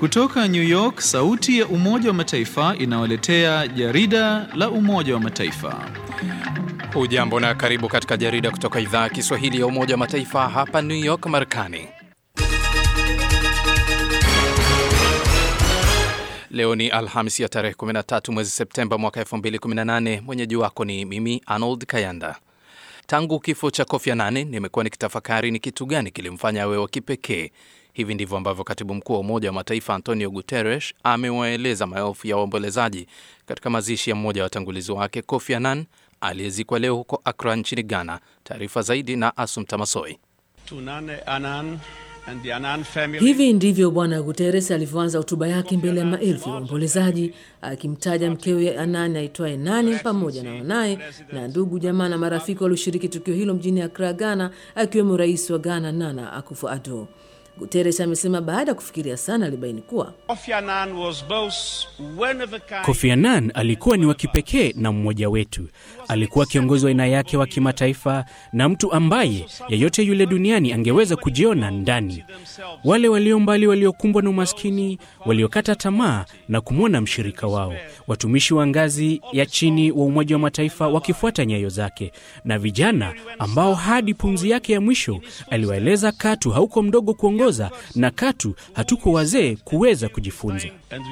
Kutoka New York, sauti ya Umoja wa Mataifa inawaletea jarida la Umoja wa Mataifa. Hujambo na karibu katika jarida kutoka idhaa ya Kiswahili ya Umoja wa Mataifa hapa New York, Marekani. Leo ni Alhamisi ya tarehe 13 mwezi Septemba mwaka 2018. Mwenyeji wako ni mimi Arnold Kayanda. Tangu kifo cha Kofi Annan nimekuwa nikitafakari ni kitu gani kilimfanya awe wa kipekee. Hivi ndivyo ambavyo katibu mkuu wa Umoja wa Mataifa Antonio Guterres amewaeleza maelfu ya waombolezaji katika mazishi ya mmoja wa watangulizi wake Kofi Annan aliyezikwa leo huko Accra nchini Ghana. Taarifa zaidi na Asum Tamasoi. Hivi ndivyo Bwana Guterres alivyoanza hotuba yake mbele ya maelfu ya waombolezaji, akimtaja mkewe Anani aitwaye Nani pamoja na wanaye na ndugu jamaa na marafiki walioshiriki tukio hilo mjini Accra, Ghana, akiwemo rais wa Ghana Nana Akufo-Addo. Guterres amesema baada ya kufikiria sana alibaini kuwa Kofi Annan alikuwa ni wa kipekee na mmoja wetu. Alikuwa kiongozi wa aina yake wa kimataifa na mtu ambaye yeyote yule duniani angeweza kujiona ndani. Wale walio mbali, waliokumbwa na umaskini, waliokata tamaa na kumwona mshirika wao, watumishi wa ngazi ya chini wa Umoja wa Mataifa wakifuata nyayo zake, na vijana ambao hadi pumzi yake ya mwisho aliwaeleza katu hauko mdogo kuongoza na katu hatuko wazee kuweza kujifunza.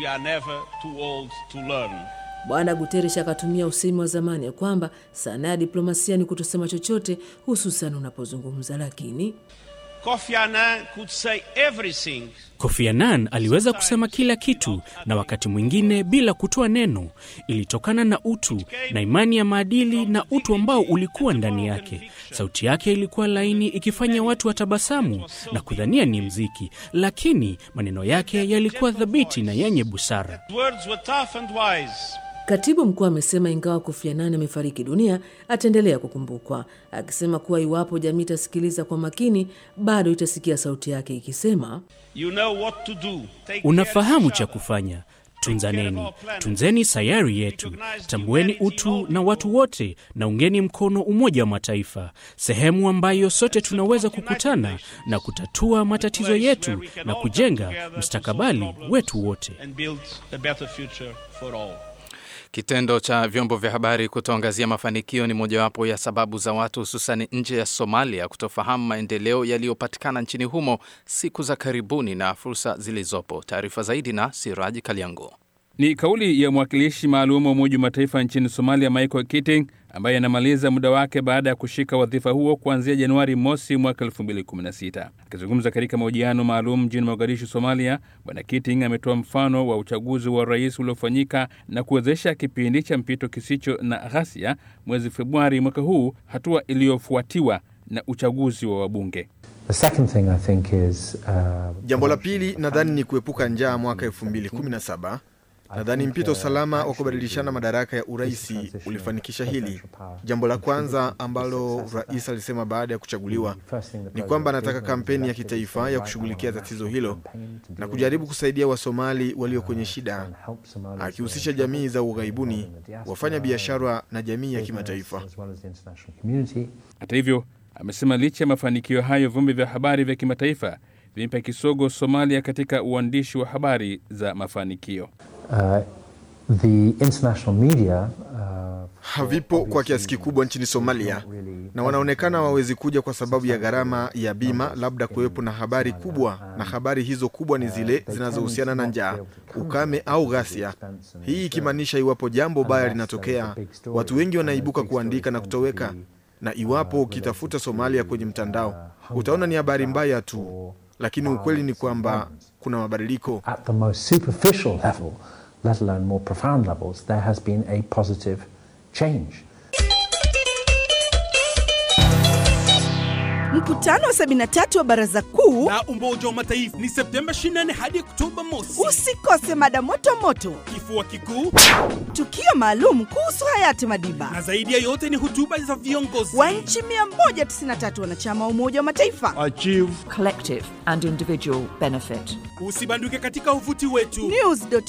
Bwana Guterres akatumia usemi wa zamani ya kwamba sanaa ya diplomasia ni kutosema chochote, hususan unapozungumza. Lakini Kofi Annan could say everything. Kofi Annan aliweza kusema kila kitu na wakati mwingine bila kutoa neno. Ilitokana na utu na imani ya maadili na utu ambao ulikuwa ndani yake. Sauti yake ilikuwa laini, ikifanya watu watabasamu na kudhania ni mziki, lakini maneno yake yalikuwa thabiti na yenye busara. Words were tough and wise. Katibu mkuu amesema ingawa Kofi Annan amefariki dunia, ataendelea kukumbukwa, akisema kuwa iwapo jamii itasikiliza kwa makini, bado itasikia sauti yake ikisema, You know what to do. Take Unafahamu care cha of each other. kufanya. Tunzaneni, tunzeni sayari yetu, tambueni utu na watu wote, na ungeni mkono Umoja wa Mataifa, sehemu ambayo sote tunaweza kukutana na kutatua matatizo yetu na kujenga mustakabali wetu wote. And build a better future for all. Kitendo cha vyombo vya habari kutoangazia mafanikio ni mojawapo ya sababu za watu hususani nje ya Somalia kutofahamu maendeleo yaliyopatikana nchini humo siku za karibuni na fursa zilizopo. Taarifa zaidi na Siraji Kaliango. Ni kauli ya mwakilishi maalum wa Umoja wa Mataifa nchini Somalia, Michael Keating, ambaye anamaliza muda wake baada ya kushika wadhifa huo kuanzia Januari mosi mwaka 2016. Akizungumza katika mahojiano maalum mjini Mogadishu, Somalia, Bwana Keating ametoa mfano wa uchaguzi wa rais uliofanyika na kuwezesha kipindi cha mpito kisicho na ghasia mwezi Februari mwaka huu, hatua iliyofuatiwa na uchaguzi wa wabunge. The second thing I think is, uh, Jambo la pili nadhani ni kuepuka njaa mwaka 2017. Nadhani mpito salama wa kubadilishana madaraka ya uraisi ulifanikisha hili. Jambo la kwanza ambalo rais alisema baada ya kuchaguliwa ni kwamba anataka kampeni ya kitaifa ya kushughulikia tatizo hilo na kujaribu kusaidia Wasomali walio kwenye shida, akihusisha jamii za ughaibuni, wafanya biashara na jamii ya kimataifa. Hata hivyo, amesema licha ya mafanikio hayo, vyombo vya habari vya kimataifa vimpa kisogo Somalia katika uandishi wa habari za mafanikio. Uh, the international media uh, havipo kwa kiasi kikubwa nchini Somalia na wanaonekana hawawezi kuja kwa sababu ya gharama ya bima, labda kuwepo na habari kubwa, na habari hizo kubwa ni zile zinazohusiana na njaa, ukame au ghasia. Hii ikimaanisha iwapo jambo baya linatokea, watu wengi wanaibuka kuandika na kutoweka, na iwapo ukitafuta Somalia kwenye mtandao utaona ni habari mbaya tu, lakini ukweli ni kwamba kuna mabadiliko. at the most superficial level, let alone more profound levels, there has been a positive change. Mkutano wa 73 wa Baraza Kuu na Umoja wa Mataifa ni Septemba 24 hadi Oktoba mosi. usikose mada moto moto, Kifua kikuu tukio maalum kuhusu hayati Madiba na zaidi ya yote ni hotuba za viongozi wa nchi 193 wanachama wa Umoja wa Mataifa. collective and individual benefit. Usibanduke katika uvuti wetu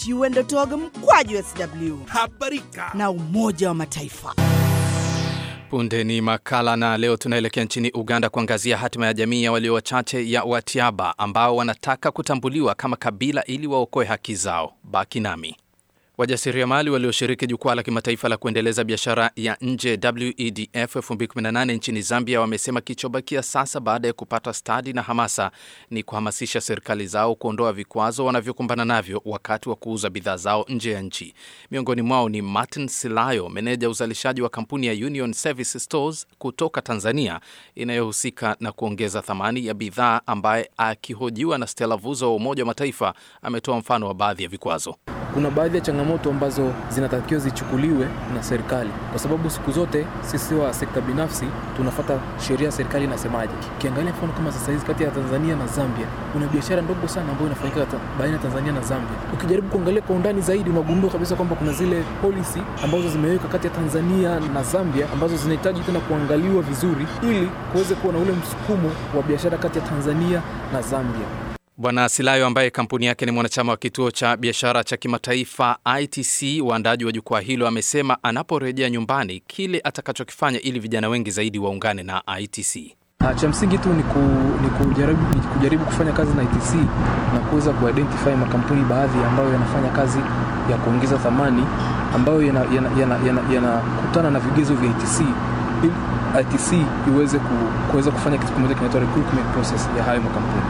news.un.org mkwaju sw habarika na Umoja wa Mataifa. Punde ni makala na leo tunaelekea nchini Uganda kuangazia hatima ya jamii ya walio wachache ya Watiaba ambao wanataka kutambuliwa kama kabila ili waokoe haki zao. Baki nami. Wajasiriamali walioshiriki jukwaa la kimataifa la kuendeleza biashara ya nje WEDF 2018 nchini Zambia wamesema kichobakia sasa baada ya kupata stadi na hamasa ni kuhamasisha serikali zao kuondoa vikwazo wanavyokumbana navyo wakati wa kuuza bidhaa zao nje ya nchi. Miongoni mwao ni Martin Silayo, meneja uzalishaji wa kampuni ya Union Service Stores kutoka Tanzania inayohusika na kuongeza thamani ya bidhaa, ambaye akihojiwa na Stella Vuzo wa Umoja wa Mataifa ametoa mfano wa baadhi ya vikwazo. Kuna baadhi ya changamoto ambazo zinatakiwa zichukuliwe na serikali, kwa sababu siku zote sisi wa sekta binafsi tunafata sheria ya serikali inasemaje. Ukiangalia mfano kama sasa hizi kati ya Tanzania na Zambia, kuna biashara ndogo sana ambayo inafanyika baina ya Tanzania na Zambia. Ukijaribu kuangalia kwa undani zaidi, unagundua kabisa kwamba kuna zile policy ambazo zimeweka kati ya Tanzania na Zambia ambazo zinahitaji tena kuangaliwa vizuri, ili kuweze kuwa na ule msukumo wa biashara kati ya Tanzania na Zambia. Bwana Silayo ambaye kampuni yake ni mwanachama wa kituo cha biashara cha kimataifa ITC, waandaji wa jukwaa hilo, amesema anaporejea nyumbani kile atakachokifanya ili vijana wengi zaidi waungane na ITC. Cha msingi tu ni, ku, ni, kujaribu, ni kujaribu kufanya kazi na ITC na kuweza kuidentify makampuni baadhi ambayo yanafanya kazi ya kuongeza thamani ambayo yanakutana yana, yana, yana, yana na vigezo vya ITC ili ITC iweze ku, kuweza kufanya kitu kimoja kinaitwa recruitment process ya hayo makampuni.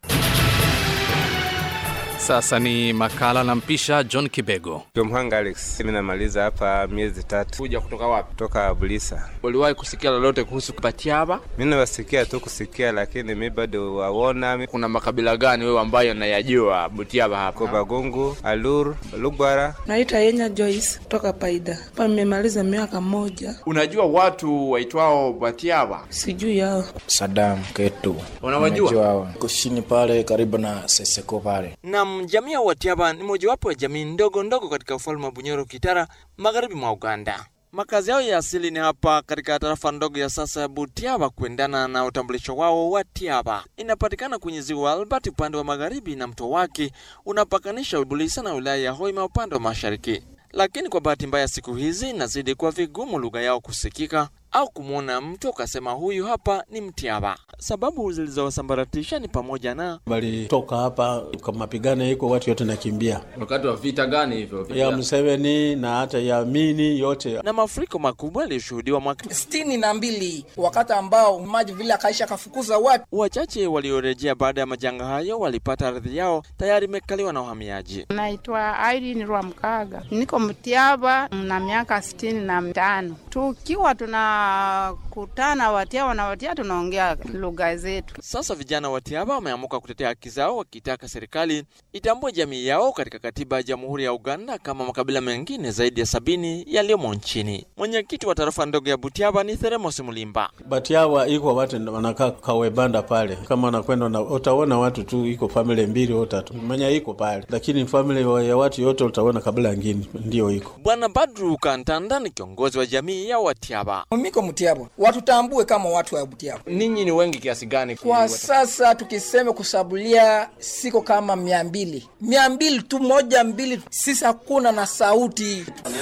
Sasa ni makala na mpisha John Kibego. Mhanga Alex, mimi namaliza hapa miezi tatu. Kuja kutoka wapi? Kutoka Bulisa. Uliwahi kusikia lolote kuhusu Batiaba? Mimi nawasikia tu kusikia, lakini mi bado waona. Kuna makabila gani wewe ambayo nayajua Butiaba hapa? Kobagungu, Alur, Lugwara. Naita Yenya Joyce kutoka Paida. Hapa nimemaliza miaka moja. Unajua watu waitwao Batiaba? Sijui yao. Sadam Ketu. Unawajua? Kushini pale karibu na Seseko pale. Naam, jamii ya Watiaba ni mojawapo ya jamii ndogo ndogo katika ufalme wa Bunyoro Kitara, magharibi mwa Uganda. Makazi yao ya asili ni hapa katika tarafa ndogo ya sasa ya Butiaba, kuendana na utambulisho wao wa Tiaba. Inapatikana kwenye ziwa Albert upande wa magharibi na mto wake unapakanisha Bulisa na wilaya ya Hoima upande wa mashariki. Lakini kwa bahati mbaya, siku hizi inazidi kuwa vigumu lugha yao kusikika au kumwona mtu ukasema huyu hapa ni Mtiaba. Sababu zilizowasambaratisha ni pamoja na walitoka hapa kwa mapigano iko watu yote nakimbia. Wakati wa vita gani hivyo? Ya Museveni na hata ya Mini yote, na mafuriko makubwa yaliyoshuhudiwa mwaka sitini na mbili, wakati ambao maji vile akaisha akafukuza watu wachache. Waliorejea baada ya majanga hayo walipata ardhi yao tayari imekaliwa na wahamiaji. Naitwa Irene Rwamkaga, niko Mtiaba na miaka sitini na mitano tukiwa tuna kutana Watiaba na Watia tunaongea lugha zetu. Sasa vijana Watiaba wameamuka kutetea haki zao, wakitaka serikali itambue jamii yao katika katiba ya Jamhuri ya Uganda kama makabila mengine zaidi ya sabini yaliyomo nchini. Mwenyekiti wa tarafa ndogo ya Butiaba ni Theremos Mulimba. Batiaba iko watu wanakaa kawebanda pale, kama wanakwenda na utaona watu tu, iko famili mbili au tatu manya iko pale, lakini famili ya watu yote utaona kabila ngine ndio iko. Bwana Badru Kantanda ni kiongozi wa jamii ya Watiaba. Miko Mutiaba watutambue kama watu wa Butiaba. Ninyi ni wengi kiasi gani? Kwa watu? Sasa tukisema kusabulia siko kama mia mbili mia mbili tu moja mbili, sisi hakuna na sauti.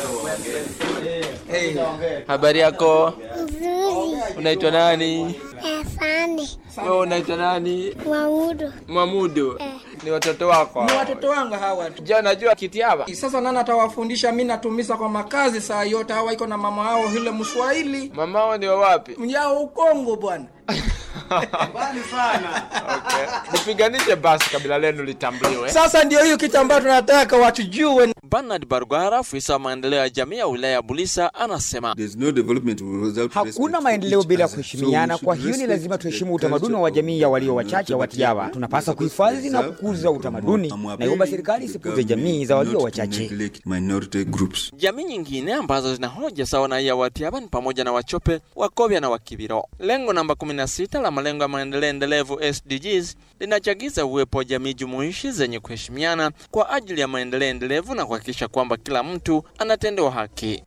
Hey. Habari yako? Nzuri. Unaitwa nani? Asante. Wewe unaitwa nani? Mwamudu. Mwamudu. Eh. Ni watoto wako? Ni watoto wangu hawa. Je, unajua Kitiaba? Sasa nani atawafundisha? Mimi natumisa kwa makazi saa yote, hawa iko na mama hao yule Mswahili. Mama hao ni wa wapi? Mjao Ukongo bwana. Bali sana. Okay. Nipiganishe basi kabila lenu litambuliwe. Sasa ndio hiyo kitu ambacho tunataka watujue. Bernard Barugara, afisa wa maendeleo ya jamii ya wilaya ya Bulisa, anasema no development without hakuna maendeleo bila kuheshimiana. Kwa hiyo ni lazima tuheshimu utamaduni wa jamii ya walio wachache wa Tiaba. Tunapaswa kuhifadhi na kukuza utamaduni, na iomba serikali isipuze jamii za walio wachache. Jamii nyingine ambazo zina hoja sawa na ya Watiaba ni pamoja na Wachope, Wakobya na Wakibiro. Lengo namba 16 la malengo ya maendeleo endelevu SDGs linachagiza uwepo wa jamii jumuishi zenye kuheshimiana kwa ajili ya maendeleo endelevu na kuhakikisha kwamba kila mtu anatendewa haki.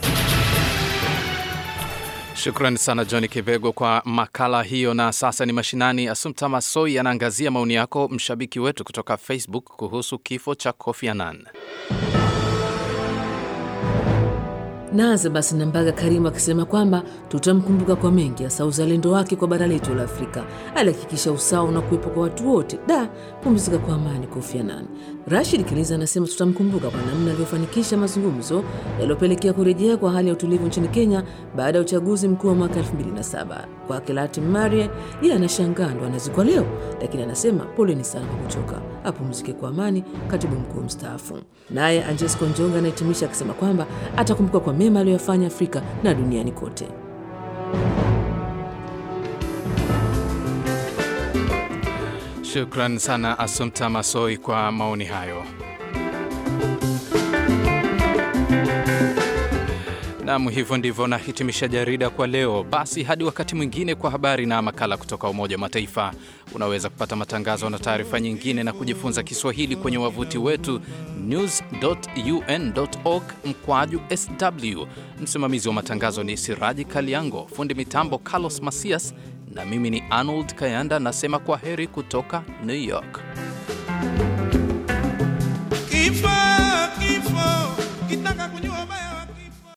Shukrani sana John Kibego kwa makala hiyo. Na sasa ni mashinani. Asumta Masoi anaangazia maoni yako, mshabiki wetu kutoka Facebook, kuhusu kifo cha Kofi Annan. Naanza basi na Mbaga Karimu akisema kwamba tutamkumbuka kwa mengi, hasa uzalendo wake kwa bara letu la Afrika. Alihakikisha usawa na kuwepo kwa watu wote. Da, pumzika kwa amani, Kofi Annan. Rashid Kiliza anasema tutamkumbuka kwa namna alivyofanikisha mazungumzo yaliyopelekea kurejea kwa hali ya utulivu nchini Kenya baada ya uchaguzi mkuu wa mwaka 2007. Kwake Latin Marie, yeye anashangaa ndo anazikwa leo, lakini anasema poleni sana kwa kuchoka, apumzike kwa amani, katibu mkuu mstaafu. Naye Anjesco Njonga anahitimisha akisema kwamba atakumbuka kwa mema aliyoyafanya Afrika na duniani kote. Shukran sana Asumta Masoi kwa maoni hayo. Nam, hivyo ndivyo nahitimisha jarida kwa leo. Basi hadi wakati mwingine kwa habari na makala kutoka Umoja wa Mataifa. Unaweza kupata matangazo na taarifa nyingine na kujifunza Kiswahili kwenye wavuti wetu news.un.org mkwaju sw. Msimamizi wa matangazo ni Siraji Kaliango, fundi mitambo Carlos Masias, na mimi ni Arnold Kayanda nasema kwa heri kutoka New York.